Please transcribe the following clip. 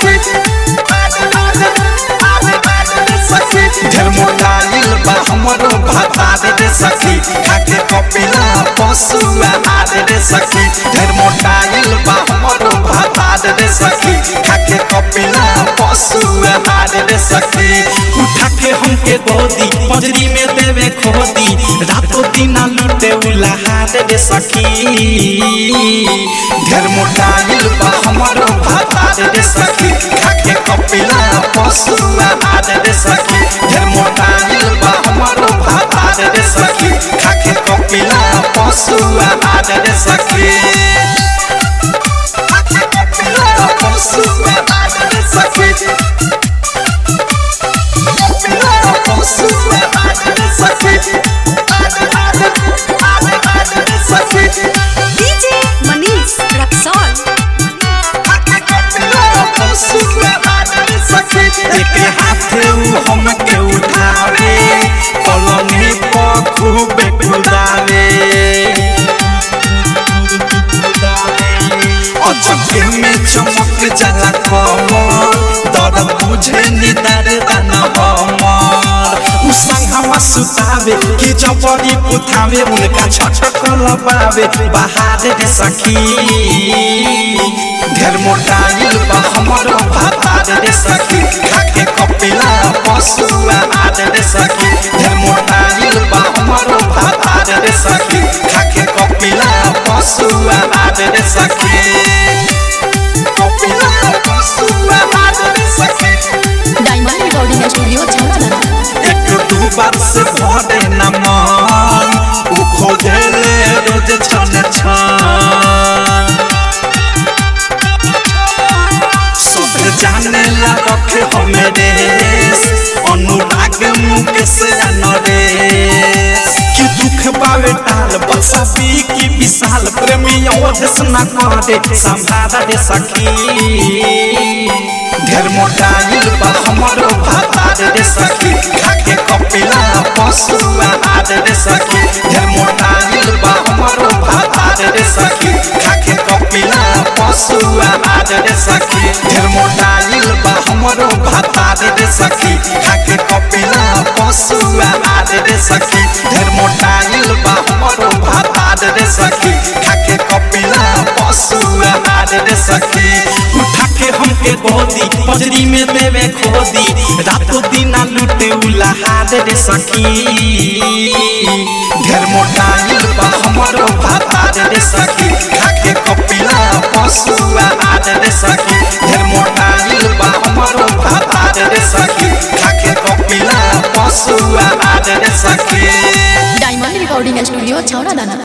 सखी ढेर मोटाइल बा हमरो भातार रे सखी खाके कपिला पशु आहार रे सखी ढेर मोटाइल बा हमरो भातार रे सखी खाके कपिला पशु आहार रे सखी उठा के हमके गोदी पजरी में देवे खोदी रातों दिन लूटे उलाहार रे सखी ढेर मोटाइल बा हमरो भातार रे सखी खाके कपिला पशु आहार रे सखी ढेर मोटाइल बा हमरो भातार रे सखी खाके कपिला पशु आहार रे सखी खाके कपिला पशु आहार रे सखी कपिला पशु आहार रे सखी आहार रे सखी DJ Manish Raxol. एक हाथे उ हमके उठावे पलंगे पर खूबे कुदावे अचके में चमक जाला कमर दर्द बुझे निदर दन हमर उ संगवा सुतावे कि जबरी पुथावे उनका छटक लबावे बाहर रे सखी ढेर मोटाइल बा हमरो भातार रे सखी खाके कपिला पशु आहार रे सखी ढेर मोटाइल बा हमरो भातार रे सखी खाके कपिला पशु आहार रे सखी कपिला पशु आहार रे सखी Diamond Recording Studio, Chharadana. एक दू बार से भरे न मन उ खोजले रोज छन छन सब जाने ला रखे हमें रेस अनुराग मुकेश नरेश कि दुख पावे टाल बसा पी की विशाल प्रेमी अवधेश न करे संभार रे सखी ढेर मोटाइल बा हमरो भातार रे सखी खाके कपिला पशु आहार रे सखी ढेर मोटाइल बा हमरो भातार रे सखी खाके कपिला पशु आहार रे सखी ढेर मोटाइल बा हमरो भातार रे सखी खाके कपिला पशु आहार रे सखी ढेर मोटाइल बा हमरो भातार रे सखी खाके कपिला पशु आहार रे सखी उठा के हमके गोदी पजरी में देवे खोदी रातों दिन लूटे उलाहार रे सखी ढेर मोटाइल बा हमरो भातार रे सखी खाके कपिला पशु आहार रे सखी ढेर मोटाइल बा हमरो भातार रे सखी खाके कपिला पशु आहार रे सखी Diamond Recording Studio, Chharadana.